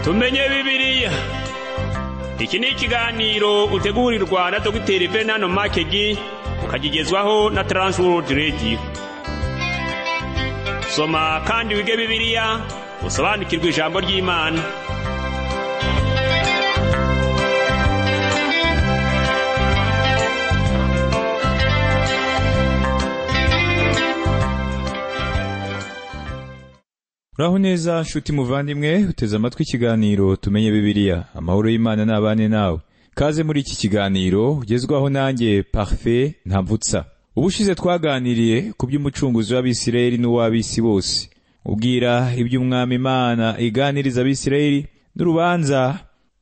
tumenye bibiliya iki ni ikiganiro utegurirwa na dogiteri venano makegi ukagigezwaho na taransiwodi rediyo soma kandi wige bibiliya usobanukirwe ijambo ry'imana Uraho neza nshuti muvandimwe uteze amatwi ikiganiro tumenye bibiliya amahoro y'imana n'abane nawe kaze muri iki kiganiro ugezwaho nanjye parfe ntavutsa ubushize twaganiriye ku by'umucunguzi w'abisirayeli n'uw'abisi bose ubwira iby'umwami imana iganiriza abisirayeli n'urubanza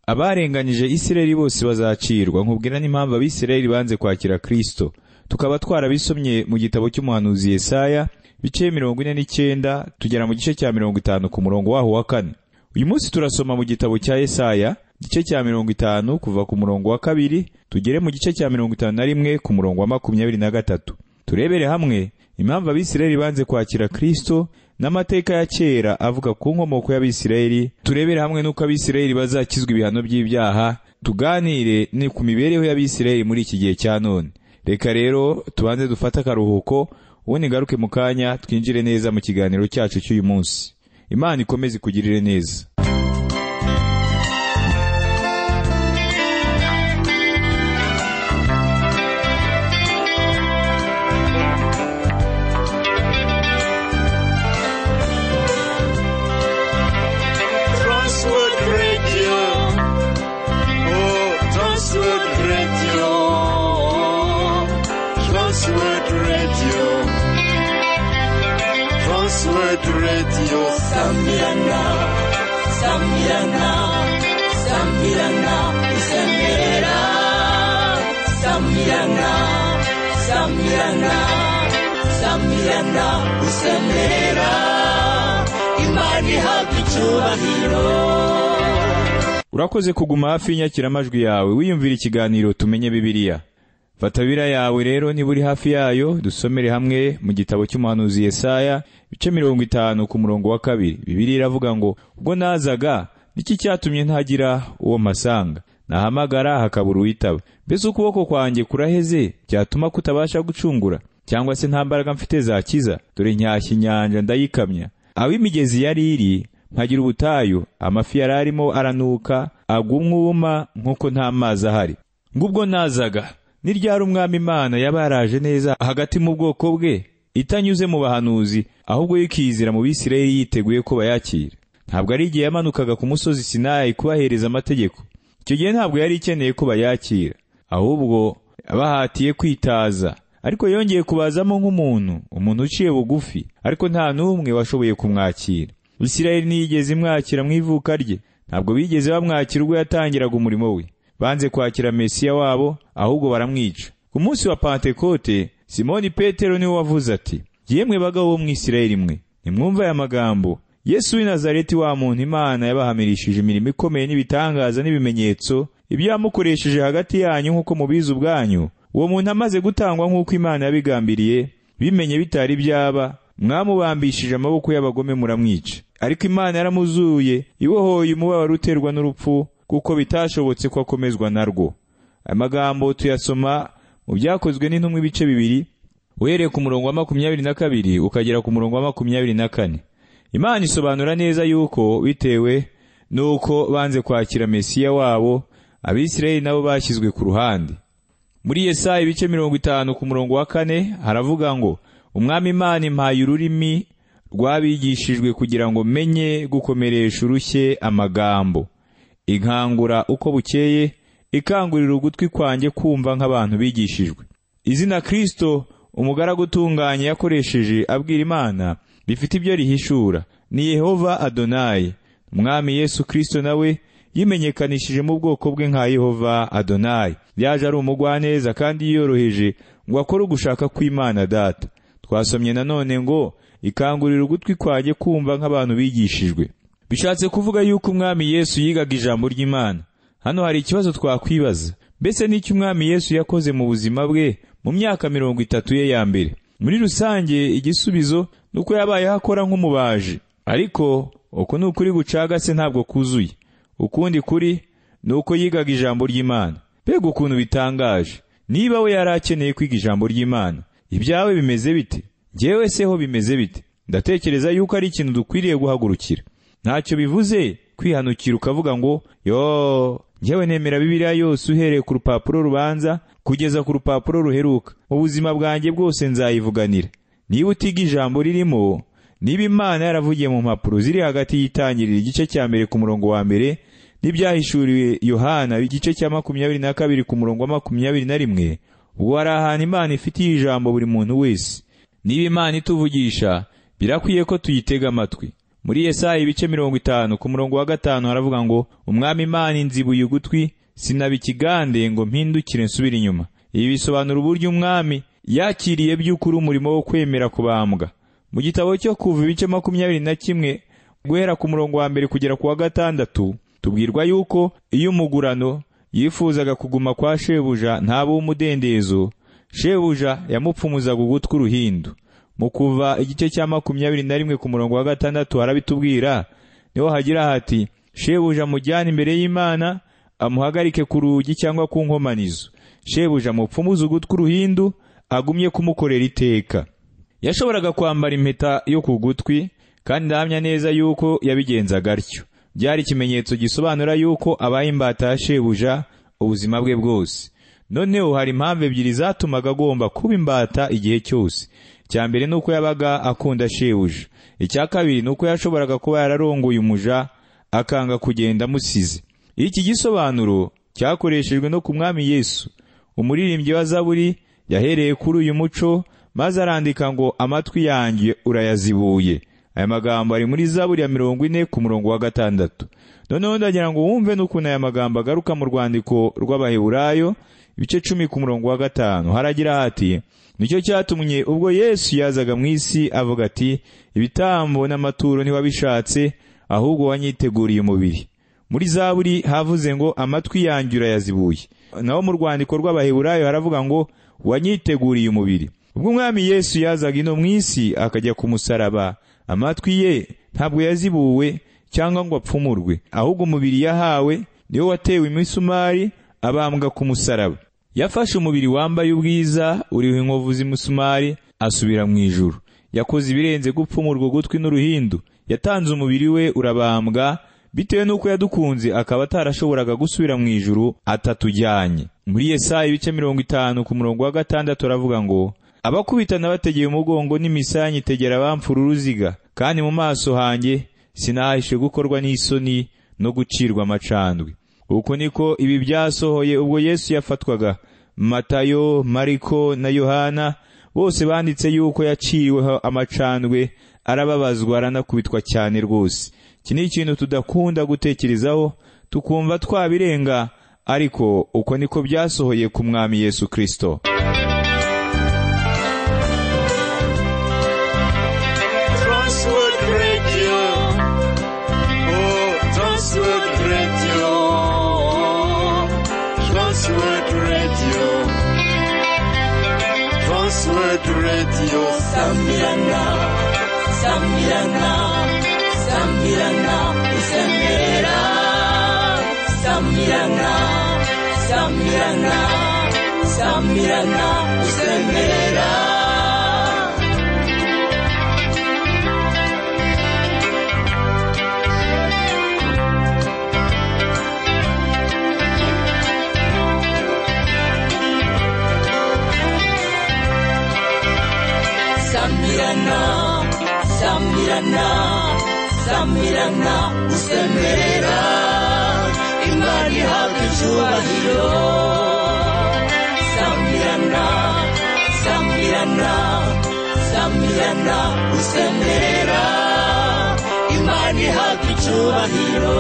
abarenganyije isirayeli bose bazacirwa nkubwira n'impamvu abisirayeli banze kwakira kristo tukaba twarabisomye mu gitabo cy'umuhanuzi yesaya ibice mirongo ine n'icyenda tugera mu gice cya mirongo itanu ku murongo waho wa kane uyu munsi turasoma mu gitabo cya yesaya igice cya mirongo itanu kuva ku murongo wa kabiri tugere mu gice cya mirongo itanu na rimwe ku murongo wa makumyabiri na gatatu turebere hamwe impamvu abisirayeli banze kwakira kristo n'amateka ya kera avuga ku nkomoko y'abisirayeli turebere hamwe n'uko abisirayeli bazakizwa ibihano by'ibyaha tuganire ni ku mibereho y'abisirayeli muri iki gihe cya none reka rero tubanze dufate akaruhuko ubundi ngaruke mu kanya twinjire neza mu kiganiro cyacu cy'uyu munsi imana ikomeze ikugirire neza Transworld Radio. Oh, Transworld Radio. Transworld Radio. Transworld Radio. Samyana. Samyana. Samyana. Isemera. Samyana. Samyana. Samyana. Isemera. Imana ihabwa icyubahiro. urakoze kuguma hafi y'inyakiramajwi yawe wiyumvira ikiganiro tumenye bibiliya fata bira yawe rero niba uri hafi yayo dusomere hamwe mu gitabo cy'umuhanuzi yesaya ibice mirongo itanu ku murongo wa kabiri bibiliya iravuga ngo ubwo nazaga niki cyatumye ntagira uwo mpasanga nahamagara hakabura uwitaba mbese ukuboko kwanjye kuraheze cyatuma kutabasha gucungura cyangwa se nta mbaraga mfite zakiza dore nshyashya inyanja ndayikamya aho imigezi yari iri mpagira ubutayu amafi yari arimo aranuka agwa umwuma nk'uko nta mazi ahari ngubwo nazaga ni ryari umwami imana yaba yaraje neza hagati mu bwoko bwe itanyuze mu bahanuzi ahubwo yikizira mu bisirayeli yiteguye ko bayakira ntabwo ari igihe yamanukaga ku musozi sinayi kubahereza amategeko icyo gihe ntabwo yari ikeneye ko bayakira ahubwo abahatiye kwitaza ariko yongeye kubazamo nk'umuntu umuntu uciye bugufi ariko nta n'umwe washoboye kumwakira isirayeli ntiyigeze imwakira mu ivuka rye ntabwo bigeze bamwakira ubwo yatangiraga umurimo we banze kwakira mesiya wabo ahubwo baramwica ku munsi wa pantekote simoni petero niwe wavuze ati yemwe bagabo bo mu isirayeli mwe nimwumva aya magambo yesu w'i nazareti wa muntu imana yabahamirishije imirimo ikomeye n'ibitangaza n'ibimenyetso ibyo yamukoresheje hagati yanyu nk'uko mubizi ubwanyu uwo muntu amaze gutangwa nk'uko imana yabigambiriye bimenye bitari byaba mwamubambishije amaboko y'abagome muramwica ariko imana yaramuzuye ibohoye umubabaro uterwa n'urupfu kuko bitashobotse ko akomezwa narwo aya magambo tuyasoma mu byakozwe n'intumwa ibice bibiri uhereye ku murongo wa makumyabiri na kabiri ukagera ku murongo wa makumyabiri na kane imana isobanura neza yuko bitewe n'uko banze kwakira mesiya wabo abisirayeli nabo bashyizwe ku ruhande muri yesaya ibice mirongo itanu ku murongo wa kane haravuga ngo umwami imana impaye ururimi rwabigishijwe kugira ngo menye gukomeresha urushye amagambo inkangura uko bukeye ikangurira ugutwi kwanjye kumva nk'abantu bigishijwe izina kristo umugaragu utunganye yakoresheje abwira imana rifite ibyo rihishura ni yehova adonayi umwami yesu kristo nawe yimenyekanishije mu bwoko bwe nka yehova adonayi yaje ari umugwaneza kandi yiyoroheje ngo akore ugushaka kw'imana data twasomye nanone ngo ikangurira ugutwi kwanjye kumva nk'abantu bigishijwe bishatse kuvuga yuko umwami yesu yigaga ijambo ry'imana hano hari ikibazo twakwibaza mbese n'icyo umwami yesu yakoze mu buzima bwe mu myaka mirongo itatu ye ya mbere muri rusange igisubizo ni uko yabayeho akora nk'umubaji ariko uko ni ukuri gucagase ntabwo kuzuye ukundi kuri ni uko yigaga ijambo ry'imana mbega ukuntu bitangaje niba we yari akeneye kwiga ijambo ry'imana ibyawe bimeze bite njyewe se ho bimeze bite ndatekereza yuko ari ikintu dukwiriye guhagurukira ntacyo bivuze kwihanukira ukavuga ngo yo njyewe nemera bibiliya yose uhereye ku rupapuro rubanza kugeza ku rupapuro ruheruka mu buzima bwanjye bwose nzayivuganira niba utiga ijambo ririmo niba imana yaravugiye mu mpapuro ziri hagati y'itangirira igice cya mbere ku murongo wa mbere n'ibyahishuriwe yohana igice cya makumyabiri na kabiri ku murongo wa makumyabiri na rimwe ubu hari ahantu imana ifitiye ijambo buri muntu wese niba imana ituvugisha birakwiye ko tuyitega amatwi muri Yesaya ibice mirongo itanu ku murongo wa gatanu haravuga ngo umwami imana inzibuye ugutwi sinaba ikigande ngo mpindukire nsubire inyuma ibi bisobanura uburyo umwami yakiriye by'ukuri umurimo wo kwemera kubambwa mu gitabo cyo kuva ibice makumyabiri na kimwe guhera ku murongo wa mbere kugera ku wa gatandatu tubwirwa yuko iyo umugurano yifuzaga kuguma kwa shebuja ntaba umudendezo shebuja yamupfumuzaga ugutwi uruhindu mu kuva igice cya makumyabiri na rimwe ku murongo wa gatandatu harabitubwira niho hagira hati shebuja amujyane imbere y'imana amuhagarike ku rugi cyangwa ku nkomanizo shebuja amupfumuze ugutwi uruhindu agumye kumukorera iteka yashoboraga kwambara impeta yo ku gutwi kandi ndahamya neza yuko yabigenzaga atyo byari ikimenyetso gisobanura yuko abaye imbata ya shebuja ubuzima bwe bwose noneho hari impamvu ebyiri zatumaga agomba kuba imbata igihe cyose icya mbere ni uko yabaga akunda shebuja icya kabiri ni uko yashoboraga kuba yararongoye umuja akanga kugenda amusize iki gisobanuro cyakoreshejwe no ku mwami yesu umuririmbyi wa zaburi yahereye kuri uyu muco maze arandika ngo amatwi yanjye urayazibuye aya magambo ari muri zaburi ya mirongo ine ku murongo wa gatandatu noneho ndagira ngo wumve n'ukuntu aya magambo agaruka mu rwandiko rw'abaheburayo ibice cumi ku murongo wa gatanu haragira hati nicyo cyatumye ubwo yesu yazaga mu isi avuga ati ibitambo n'amaturo ntiwabishatse ahubwo wanyiteguriye umubiri muri zaburi havuze ngo amatwi yanjye urayazibuye naho mu rwandiko rw'abaheburayo haravuga ngo wanyiteguriye umubiri ubwo umwami yesu yazaga ino mu isi akajya ku musaraba amatwi ye ntabwo yazibuwe cyangwa ngo apfumurwe ahubwo umubiri yahawe niwo watewe imisumari abambwa ku musaraba yafashe umubiri wambaye ubwiza uriho inkovu z'imisumari asubira mu ijuru yakoze ibirenze gupfumurwa ugutwi n'uruhindu yatanze umubiri we urabambwa bitewe n'uko yadukunze akaba atarashoboraga gusubira mu ijuru atatujyanye muri yesaya ibice mirongo itanu ku murongo wa gatandatu aravuga ngo abakubitana bategeye umugongo n'imisaya tegera bamfura uruziga kandi mu maso hanjye sinahishe gukorwa n'isoni no gucirwa amacandwe uku niko ibi byasohoye ubwo yesu yafatwaga matayo mariko na yohana bose banditse yuko yaciweho amacandwe arababazwa aranakubitwa cyane rwose iki ni ikintu tudakunda gutekerezaho tukumva twabirenga ariko uko niko byasohoye ku mwami yesu kirisito Transworld Radio. Oh, Transworld Radio. Transworld Radio. Transworld Radio. Samirana, Samirana, Samirana, Usemera. Samirana, Samirana, Samirana, Usemera. Samirana, Samirana, Samirana, usemera imana ihabwa icyubahiro. Samirana, Samirana, Samirana, usemera imana ihabwa icyubahiro.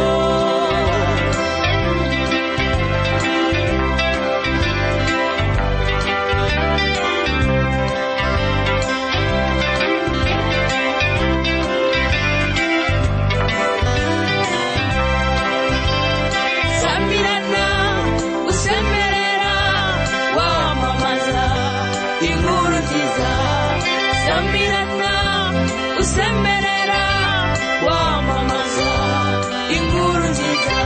Samirana usemerera wamamaza inkuru nziza Samirana usemerera wamamaza inkuru nziza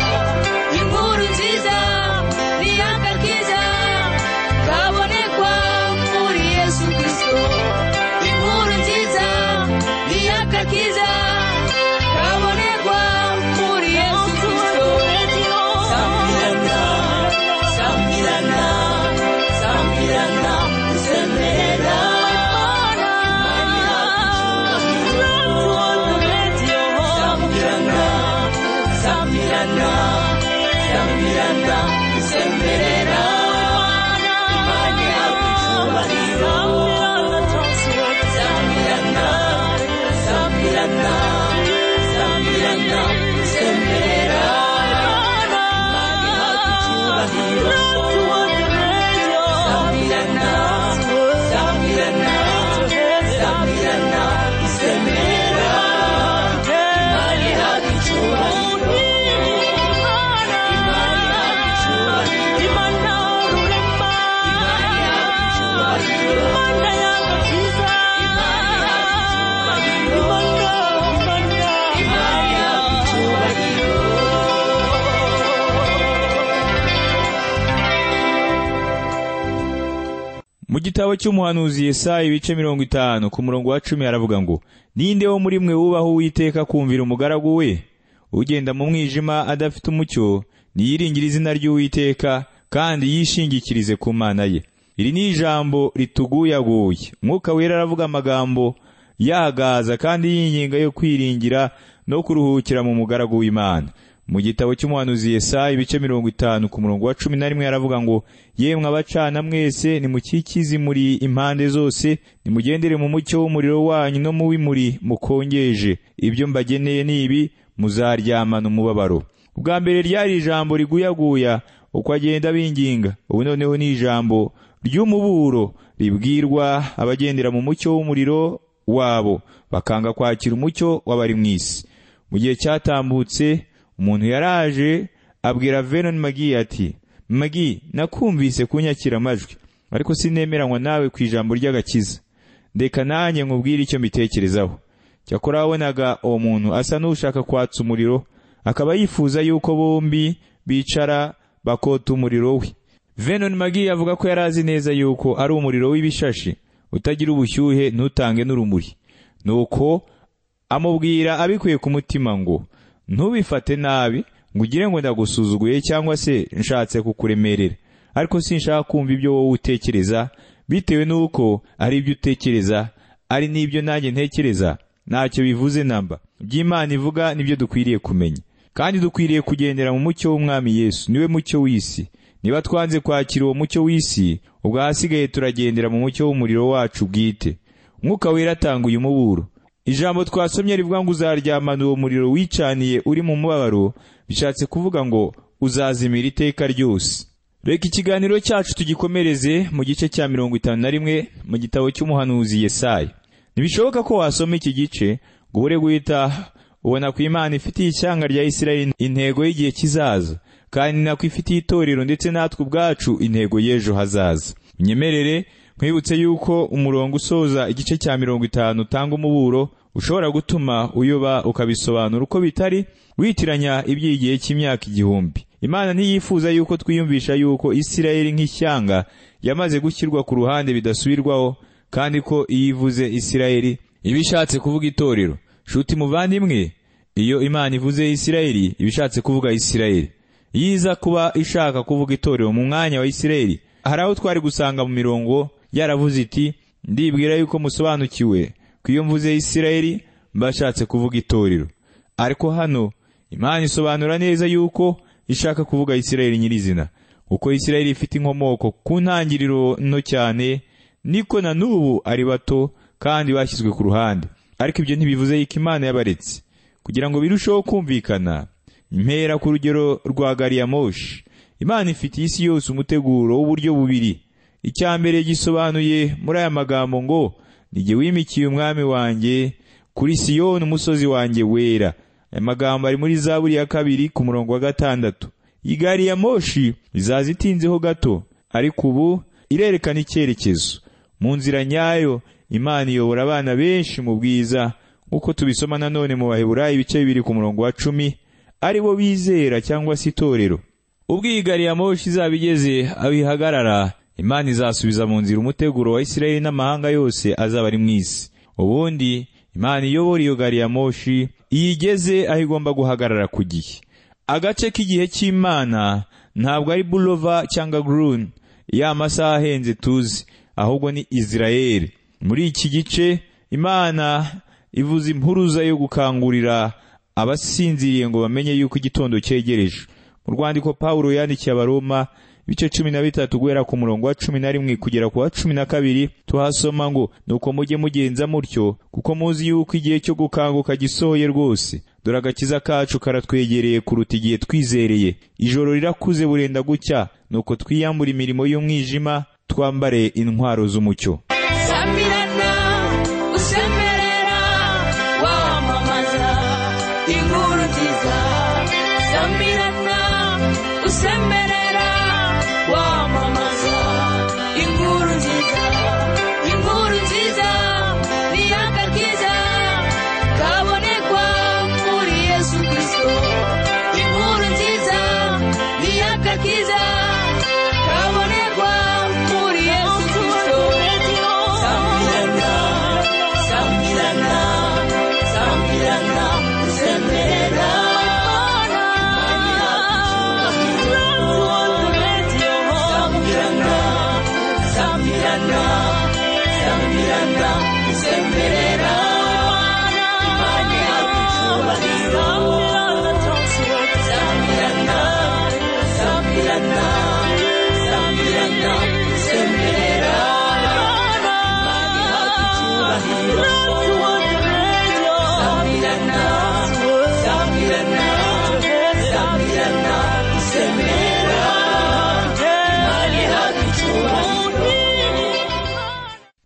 mu gitabo cy'umuhanuzi Yesaya ibice mirongo itanu ku murongo wa cumi haravuga ngo ninde wo muri mwe wubaha uwiteka kumvira umugaragu we ugenda mu mwijima adafite umucyo niyiringire izina ry'uwiteka kandi yishingikirize ku mana ye iri ni ijambo rituguyaguye mwuka wera aravuga amagambo yahagaza kandi yinginga yo kwiringira no kuruhukira mu mugaragu w'imana mu gitabo cy'umuhanuzi Yesaya ibice mirongo itanu ku murongo wa cumi na rimwe haravuga ngo yemwe abacana mwese nimukikize muri impande zose nimugendere mu mucyo w'umuriro wanyu no mu w'imuri mukongeje ibyo mbageneye ni ibi muzaryamana umubabaro ubwa mbere ryari ijambo riguyaguya uko agenda binginga ubu noneho ni ijambo ry'umuburo ribwirwa abagendera mu mucyo w'umuriro wabo bakanga kwakira umucyo w'abari mu isi mu gihe cyatambutse umuntu yaraje abwira Vernon Magi ati Magi nakumvise kunyakira amajwi ariko sinemeranywa nawe ku ijambo ry'agakiza ndeka nanjye nkubwire icyo mbitekerezaho cyakora wabonaga uwo muntu asa n'ushaka kwatsa umuriro akaba yifuza yuko bombi bicara bakota umuriro we Vernon Magi avuga ko yari azi neza yuko ari umuriro w'ibishashi utagira ubushyuhe ntutange n'urumuri nuko amubwira abikuye ku mutima ngo ntubifate nabi ngo ugire ngo ndagusuzuguye cyangwa se nshatse kukuremerera ariko sinshaka kumva ibyo wowe utekereza bitewe n'uko ari ibyo utekereza ari n'ibyo nanjye ntekereza ntacyo bivuze namba by'imana ivuga nibyo dukwiriye kumenya kandi dukwiriye kugendera mu mucyo w'umwami yesu niwe mucyo w'isi niba twanze kwakira uwo mucyo w'isi ubwo ahasigaye turagendera mu mucyo w'umuriro wacu bwite mwuka wera atanga uyu muburo ijambo twasomye rivuga ngo uzaryamana uwo muriro wicaniye uri mu mubabaro bishatse kuvuga ngo uzazimira iteka ryose reka ikiganiro cyacu tugikomereze mu gice cya mirongo itanu na rimwe mu gitabo cy'umuhanuzi Yesaya ntibishoboka ko wasoma iki gice ngo ubure guhita ubona ku imana ifitiye ishyanga rya Isirayeli intego y'igihe kizaza kandi nako ifitiye itorero ndetse natwe ubwacu intego y'ejo hazaza unyemerere nkwibutse yuko umurongo usoza igice cya mirongo itanu utanga umuburo ushobora gutuma uyoba ukabisobanura uko bitari witiranya iby'igihe cy'imyaka igihumbi imana ntiyifuza yuko twiyumvisha yuko isirayeli nk'ishyanga yamaze gushyirwa ku ruhande bidasubirwaho kandi ko iyo ivuze isirayeli iba ishatse kuvuga itorero shuti muvandimwe iyo imana ivuze isirayeli iba ishatse kuvuga isirayeli iyo iza kuba ishaka kuvuga itorero mu mwanya wa isirayeli hari aho twari gusanga mu mirongo yaravuze iti ndibwira yuko musobanukiwe ko iyo mvuze isirayeli mbashatse kuvuga itorero ariko hano imana isobanura neza yuko ishaka kuvuga isirayeli nyirizina kuko isirayeli ifite inkomoko ku ntangiriro nto cyane niko na n'ubu ari bato kandi bashyizwe ku ruhande ariko ibyo ntibivuze yuko imana yabaretse kugira ngo birusheho kumvikana impera ku rugero rwa gariyamoshi imana ifitiye isi yose umuteguro w'uburyo bubiri icya mbere gisobanuye muri aya magambo ngo nige wimikiye umwami wanjye kuri siyoni umusozi wanjye wera aya magambo ari muri za ya kabiri ku murongo wa gatandatu igari ya moshi izaza itinzeho gato ariko ubu irerekana icyerekezo mu nzira nyayo imana iyobora abana benshi mu bwiza nk'uko tubisoma nanone mu baheburayi ibice bibiri ku murongo wa cumi ari bo bizera cyangwa se itorero ubwo iyi gari ya moshi izaba igeze aho ihagarara imana izasubiza mu nzira umuteguro wa isirayeli n'amahanga yose azaba ari mu isi ubundi imana iyobora iyo gari ya moshi iyo igeze aho igomba guhagarara ku gihe agace k'igihe cy'imana ntabwo ari bulova cyangwa grun ya masaha ahenze tuzi ahubwo ni isirayeli muri iki gice imana ivuza impuruza yo gukangurira abasinziriye ngo bamenye yuko igitondo cyegereje mu rwandiko paul yandikiye abaroma ibice cumi na bitatu guhera ku murongo wa cumi na rimwe kugera ku wa cumi na kabiri tuhasoma ngo nuko mujye mugenza mutyo kuko muzi yuko igihe cyo gukanguka gisohoye rwose dore agakiza kacu karatwegereye kuruta igihe twizereye ijoro rirakuze burenda gucya nuko twiyambura imirimo y'umwijima twambare intwaro z'umucyo samirana usemerera wamamaza inkuru nziza samirana usemerera wamamaza inkuru nziza inkuru nziza ni akakiza kabonekwa muri yesu kirisito inkuru nziza ni akakiza kabonekwa muri yesu kirisito sambirana sambirana usemberera imana ihabwa icyubahiro sambirana sambirana sambirana usemberera imana ihabwa icyubahiro sambirana sambirana sambirana usemberera imana ihabwa icyubahiro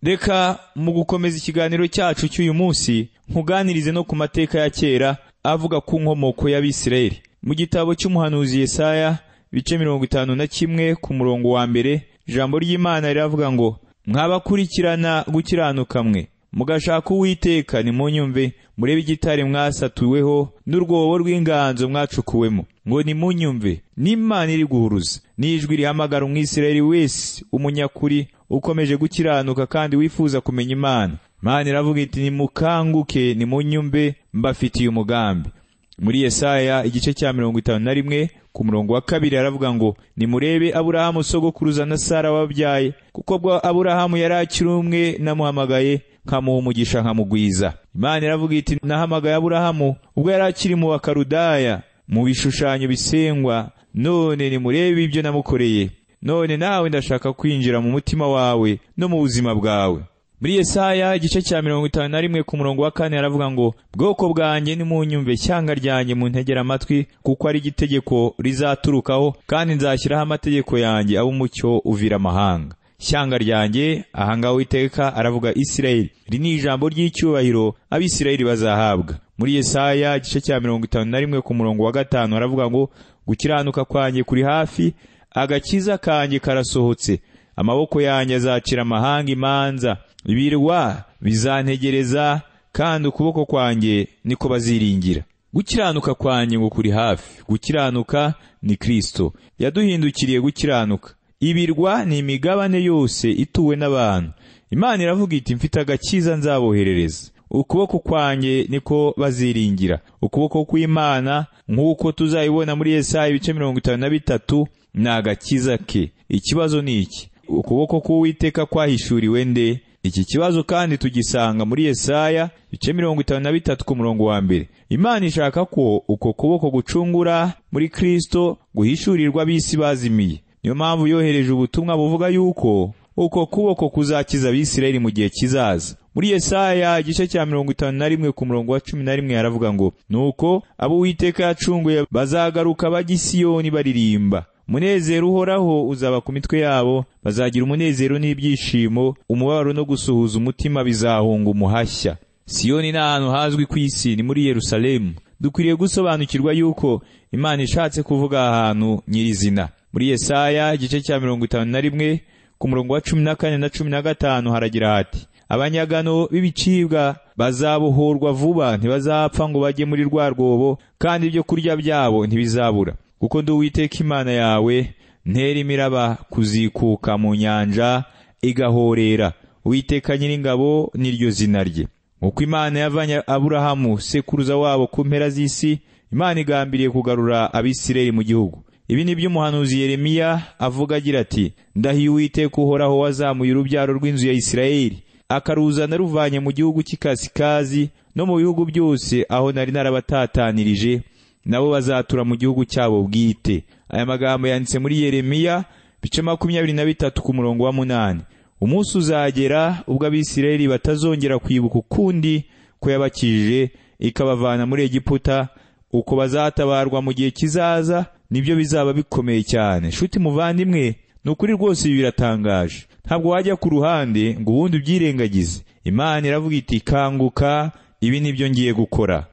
reka mu gukomeza ikiganiro cyacu cy'uyu munsi nkuganirize no ku mateka ya kera avuga ku nkomoko y'abisirayeli mu gitabo cy'umuhanuzi yesaya bice mirongo itanu na kimwe ku murongo wa mbere ijambo ry'imana riravuga ngo mwabakurikirana gukiranuka mwe mugashaka uwiteka nimunyumve murebe igitare mwasatuweho n'urwobo rw'inganzo mwacukuwemo ngo nimunyumve n'imana iri guhuruza n'ijwi rihamagara umwisirayeli wese umunyakuri ukomeje gukiranuka kandi wifuza kumenya imana imana iravuga iti nimukanguke nimunyumve mbafitiye umugambi muri yesaya igice cya mirongo itanu na rimwe ku murongo wa kabiri aravuga ngo nimurebe aburahamu sogokuruza na sara wababyaye kuko bwa aburahamu yari akiri umwe namuhamagaye nkamuha umugisha nkamugwiza imana iravuga iti nahamagaye aburahamu ubwo yari akiri mu bakarudaya mu bishushanyo bisengwa none nimurebe ibyo namukoreye none nawe ndashaka kwinjira mu mutima wawe no mu buzima bwawe muri yesaya igice cya mirongo itanu na rimwe ku murongo wa kane haravuga ngo bwoko bwanjye nimunyumve cyanga ryanjye muntegera amatwi kuko ari igitegeko rizaturukaho kandi nzashyiraho amategeko yanjye abe umucyo uvira amahanga shyanga ryanjye ahangaha uwiteka aravuga isirayeli iri ni ijambo ry'icyubahiro abisirayeli bazahabwa muri yesaya igice cya mirongo itanu na rimwe ku murongo wa gatanu haravuga ngo gukiranuka kwanjye kuri hafi agakiza kanjye karasohotse amaboko yanjye azacira amahanga imanza ibirwa bizantegereza kandi ukuboko kwanjye niko baziringira gukiranuka kwanjye ngo kuri hafi gukiranuka ni kristo yaduhindukiriye gukiranuka ibirwa ni imigabane yose ituwe n'abantu imana iravuga iti mfite agakiza nzaboherereza ukuboko kwanjye niko baziringira ukuboko kw'imana nk'uko tuzayibona muri yesaya ibice mirongo itanu na bitatu ni agakiza ke ikibazo ni iki ukuboko k'uwiteka kwahishuriwe nde iki kibazo kandi tugisanga muri yesaya ibice mirongo itanu na bitatu ku murongo wa mbere imana ishaka ko uko kuboko gucungura muri kristo guhishurirwa ab'isi bazimiye niyo mpamvu yohereje ubutumwa buvuga yuko uko kuboko kuzakiza abisirayeli mu gihe kizaza muri yesaya igice cya mirongo itanu na rimwe ku murongo wa cumi na rimwe haravuga ngo nuko abo uwiteka yacunguye bazagaruka bajya i siyoni baririmba umunezero uhoraho uzaba ku mitwe yabo bazagira umunezero n'ibyishimo umubabaro no gusuhuza umutima bizahunga umuhashya siyoni ni ahantu hazwi ku isi ni muri yerusalemu dukwiriye gusobanukirwa yuko imana ishatse kuvuga ahantu nyirizina muri yesaya igice cya mirongo itanu na rimwe ku murongo wa cumi na kane na cumi na gatanu haragira hati abanyagano b'ibicibwa bazabohorwa vuba ntibazapfa ngo bajye muri rwa rwobo kandi ibyo kurya byabo ntibizabura kuko ndi uwiteka imana yawe ntera imiraba kuzikuka mu nyanja igahorera uwiteka nyiringabo niryo zina rye nk'uko imana yavanye aburahamu sekuruza wabo ku mpera z'isi imana igambiriye kugarura abisirayeli mu gihugu ibi ni byo umuhanuzi yeremiya avuga agira ati ndahiye uwiteka uhoraho wazamuye urubyaro rw'inzu ya isirayeli akaruzana ruvanye mu gihugu cy'ikasikazi no mu bihugu byose aho nari narabatatanirije nabo bazatura mu gihugu cyabo bwite aya magambo yanditse muri yeremiya bice makumyabiri na bitatu ku murongo wa munani umunsi uzagera ubwo abisirayeli batazongera kwibuka ukundi ko yabakijije ikabavana muri egiputa uko bazatabarwa mu gihe kizaza nibyo bizaba bikomeye cyane shuti muvandimwe ni ukuri rwose ibi biratangaje ntabwo wajya ku ruhande ngo ubundi ubyirengagize imana iravuga iti kanguka ibi nibyo ngiye gukora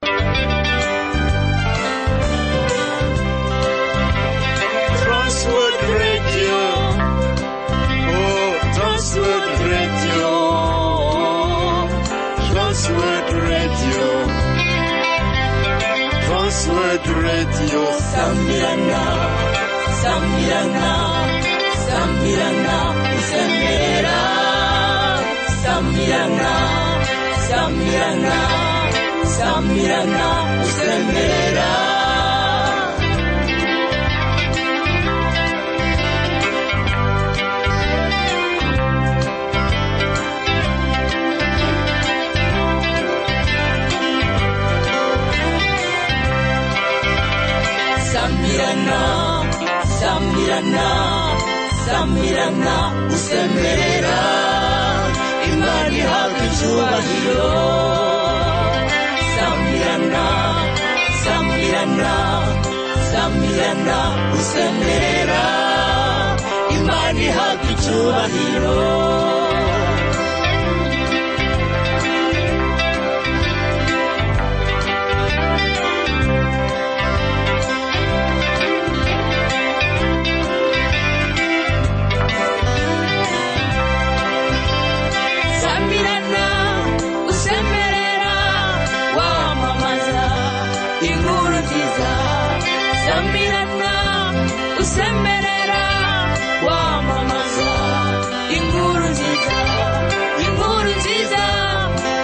Transworld Radio. Oh, Transworld Radio. Transworld Radio. Transworld Radio. Sambirana, Sambirana, Sambirana, Sambirana, Sambirana, Sambirana, Sambirana, Sambirana. usamirana usemerera imana ihabwa icyubahiro samirana samirana samirana usemerera imana ihabwa icyubahiro samirana usemerera wamamaza inkuru nziza samirana usemerera wamamaza inkuru nziza inkuru nziza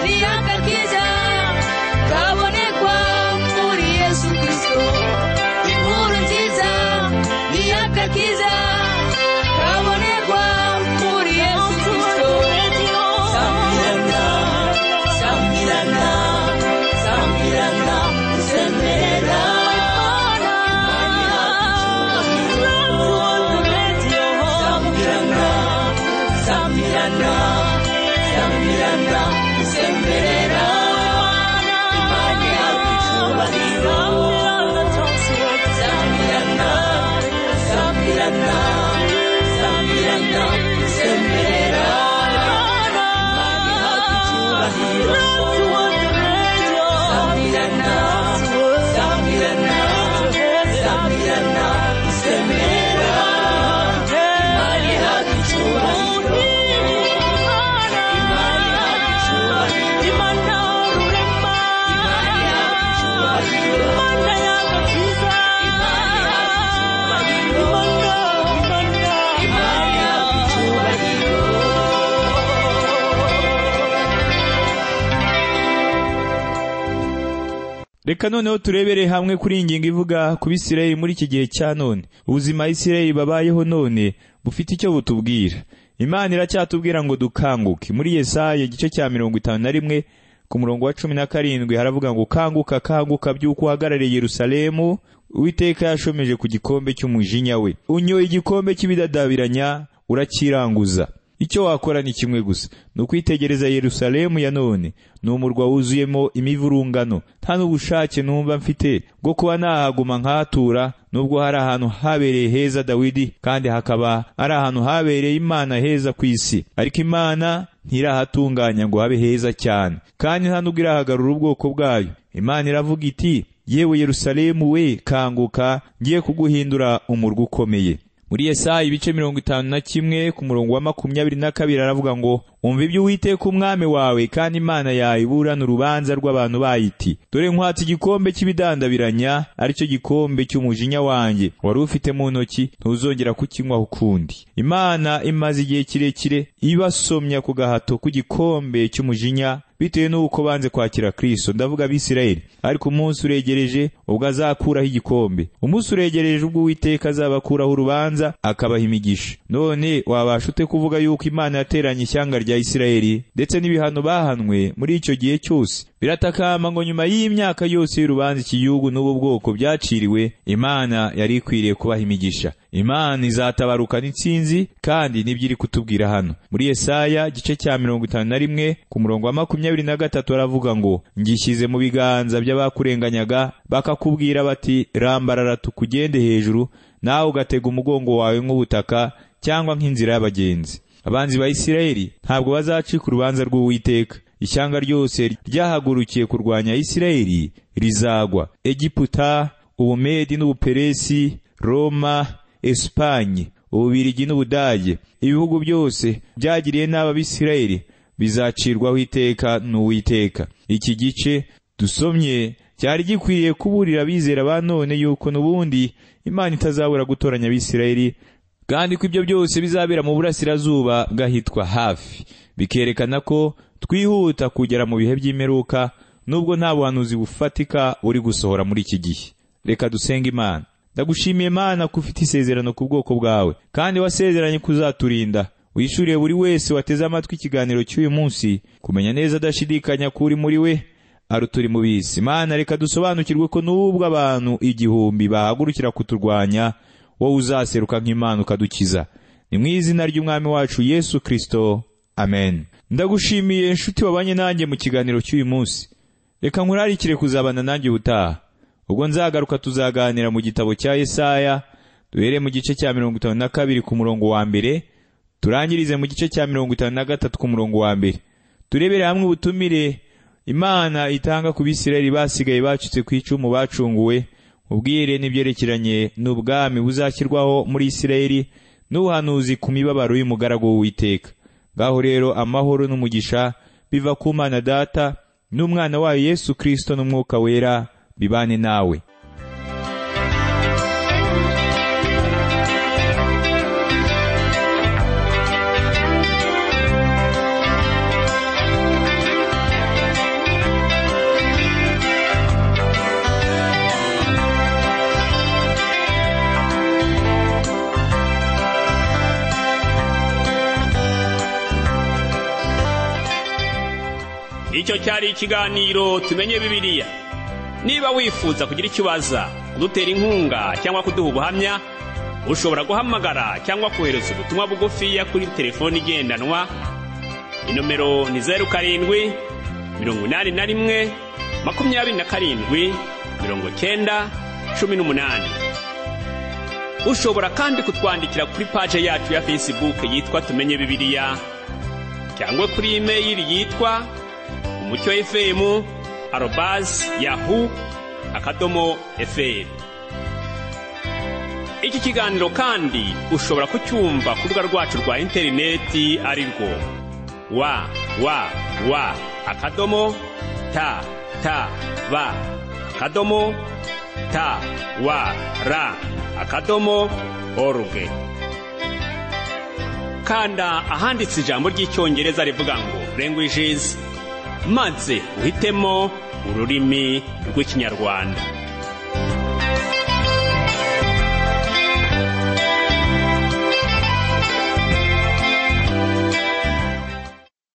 ni agakiza kabonekwa muri yesu kirisito inkuru nziza ni agakiza kabonekwa muri yesu kirisito samirana samirana samirana usemerera samirana samirana samirana usemerera imana ihabwa icyubahiro samirana samirana samirana usemerera imana ihabwa icyubahiro samirana samirana samirana usemerera imana ihabwa icyubahiro reka noneho turebere hamwe kuri iyi ngingo ivuga ku bisirayeli muri iki gihe cya none ubuzima isirayeli babayeho none bufite icyo butubwira imana iracyatubwira ngo dukanguke muri yesaya igice cya mirongo itanu na rimwe ku murongo wa cumi na karindwi haravuga ngo kanguka kanguka by'uko uhagarariye yerusalemu uwiteka yashomeje ku gikombe cy'umujinya we unyoye igikombe cy'ibidadabiranya urakiranguza icyo wakora ni kimwe gusa ni ukwitegereza yerusalemu ya none ni umurwa wuzuyemo imivurungano nta n'ubushake numva mfite bwo kuba nahaguma nkahatura nubwo hari ahantu habereye heza dawidi kandi hakaba ari ahantu habereye imana heza ku isi ariko imana ntirahatunganya ngo habe heza cyane kandi nta n'ubwo irahagarura ubwoko bwayo imana iravuga iti yewe yerusalemu we kanguka ngiye kuguhindura umurwa ukomeye muri yesaya ibice mirongo itanu na kimwe ku murongo wa makumyabiri na kabiri aravuga ngo umva ibyo uwiteka umwami wawe kandi imana yawe iburana urubanza rw'abantu bayo iti dore nkwatse igikombe cy'ibidandabiranya ari cyo gikombe cy'umujinya wanjye wari ufite mu ntoki ntuzongera kukinywaho ukundi imana imaze igihe kirekire ibasomya ku gahato k'igikombe cy'umujinya bitewe n'uko banze kwakira kristo ndavuga abisirayeli ariko umunsi uregereje ubwo azakuraho igikombe umunsi uregereje ubwo uwiteka azabakuraho urubanza akabaha imigisha none wabasha ute kuvuga yuko imana yateranye ishyanga rya isirayeli ndetse n'ibihano bahanwe muri icyo gihe cyose biratakamba ngo nyuma y'imyaka yose y'urubanza iki gihugu n'ubu bwoko byaciriwe imana yari ikwiriye kubaha imigisha imana izatabarukana intsinzi kandi nibyo iri kutubwira hano muri yesaya igice cya mirongo itanu na rimwe ku murongo wa makumyabiri na gatatu aravuga ngo ngishyize mu biganza by'abakurenganyaga bakakubwira bati rambarara tukugende hejuru nawe ugatega umugongo wawe nk'ubutaka cyangwa nk'inzira y'abagenzi abanzi ba isirayeli ntabwo bazacika urubanza rw'uwiteka ishyanga ryose ryahagurukiye kurwanya isirayeli rizagwa egiputa ubumedi n'ubuperesi roma esipanye ububirigi n'ubudage ibihugu byose byagiriye nabi abisirayeli bizacirwaho iteka n'uwiteka iki gice dusomye cyari gikwiriye kuburira abizera ba none yuko n'ubundi imana itazabura gutoranya abisirayeli kandi ko ibyo byose bizabera mu burasirazuba bw'ahitwa hafi bikerekana ko twihuta kugera mu bihe by'imperuka nubwo nta buhanuzi bufatika buri gusohora muri iki gihe reka dusenge imana ndagushimiye imana ko ufite isezerano ku bwoko bwawe kandi wasezeranye kuzaturinda wishuriye buri wese wateze amatwi ikiganiro cy'uyu munsi kumenya neza adashidikanya ko uri muri we aruturi mu bisi imana reka dusobanukirwe ko n'ubwo abantu igihumbi bahagurukira kuturwanya wowe uzaseruka nk'imana ukadukiza ni mu izina ry'umwami wacu yesu kirisito amen ndagushimiye nshuti wabanye nanjye mu kiganiro cy'uyu munsi reka nkurarikire kuzabana nanjye ubutaha ubwo nzagaruka tuzaganira mu gitabo cya yesaya duhere mu gice cya mirongo itanu na kabiri ku murongo wa mbere turangirize mu gice cya mirongo itanu na gatatu ku murongo wa mbere turebere hamwe ubutumire imana itanga ku bisirayeli basigaye bacitse ku icumu bacunguwe ubwire n'ibyerekeranye n'ubwami buzashyirwaho muri isirayeli n'ubuhanuzi ku mibabaro y'umugaragu w'uwiteka ngaho rero amahoro n'umugisha biva ku mana data n'umwana wayo yesu kirisito n'umwuka wera bibane nawe icyo cyari ikiganiro tumenye bibiliya niba wifuza kugira icyo ubaza kudutera inkunga cyangwa kuduha ubuhamya ushobora guhamagara cyangwa kohereza ubutumwa bugufiya kuri telefoni igendanwa inomero ni zeru karindwi mirongo inani na rimwe makumyabiri na karindwi mirongo cyenda cumi n'umunani ushobora kandi kutwandikira kuri paje yacu ya fesibuke yitwa tumenye bibiliya cyangwa kuri imeyili yitwa umucyo efemu arobazi yahu akadomo efemu iki kiganiro kandi ushobora kucyumva ku rubuga rwacu rwa interineti ari rwo wa wa wa akadomo ta ta ba akadomo ta wa ra akadomo oruge kanda ahanditse ijambo ry'icyongereza rivuga ngo languages maze uhitemo ururimi rw'ikinyarwanda